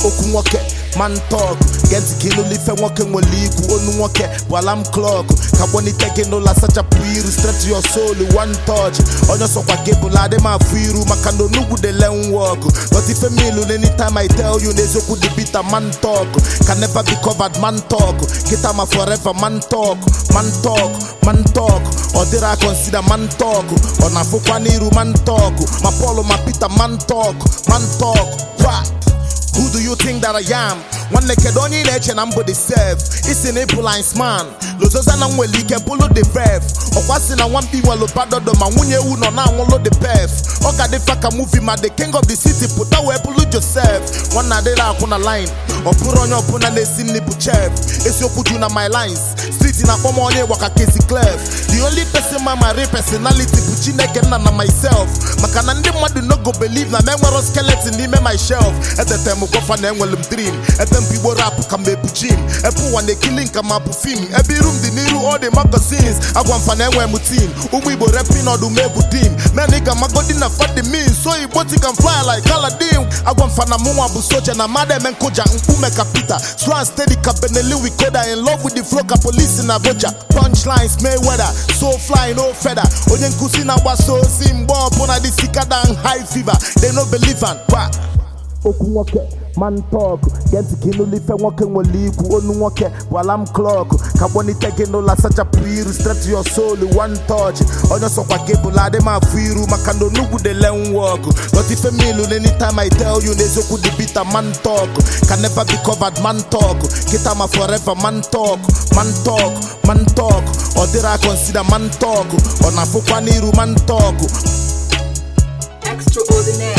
okwu nwoke man talk gee ntị ka ịnụlụ ife nwoke nwere ikwu onu nwoke bụ alarm clock ka kpọnite gị n'ụlọ asachapụ iru stretch your soul one touch onye sọkwa gị bụla adị m afụ iru maka na onugbu dey learn work but ife milu anytime I tell you n'eziokwu dị bitter man talk can never be covered man talk kita ma forever man talk man talk man talk ọ dịrị a consider man talk ọ na-afụkwa n'iru man talk ma Paul ma Peter man talk man talk what Who do you think that I am? nwanne kedu onye ị na-eche na mbụ the self isi na ịbụ lines man lozoza na nwere ike bụlụ the verf ọkwa si na nwampi nwelu badodo ma nwunye ewu nọ na-anwụlụ the pef ọ ga dịfa ka movie ma the king of the city pụta wee bụlụ joseph nwanne adịrị akwụ na line ọ bụrụ onye ọbụla na-esi nri bụ chef esiokwu ju na my lines street na-akpọ m onye gbaka kesi clef the only person ma my real personality bụ chineke nna na myself maka na ndị mmadụ no go believe na m enwero skeleton n'ime my shelf etete m gwafa na enwere m dream ebe m igbo rap ka m ebu jim ebe ụwa na-ekili nka ma bụ fim ebe iru m dị n'iru all the magazines agwa mfa na enwe m team ụmụ igbo repin ọdụm egwu dim men ị ga-amagodi na fadi min so igbo ti can fly like Aladdin agwa mfa na mụnwa bụ soja na mmadụ eme nkụja mkpume ka Peter swan steady ka Benelli Wikoda in love with the flow ka polisi na voja punchlines Mayweather so fly no feather onye nkụzi na-agbasa ozi mgbe ọbụla dị sikada high fever they no believe am kwa okwu nwoke man talk gee ntị ka ịnụlụ ife nwoke nwere ikwu onu nwoke bụ alarm clock ka kpọnite gị n'ụlọ asachapụ iru stretch your soul one touch onye sọkwa gị bụla adị m afụ iru maka na onugbu dey learn work but ife milu anytime I tell you n'eziokwu dị bitter man talk can never be covered man talk kita ma forever man talk man talk man talk ọ dịrị a consider man talk ọ na-afụkwa n'iru man talk Extraordinaire.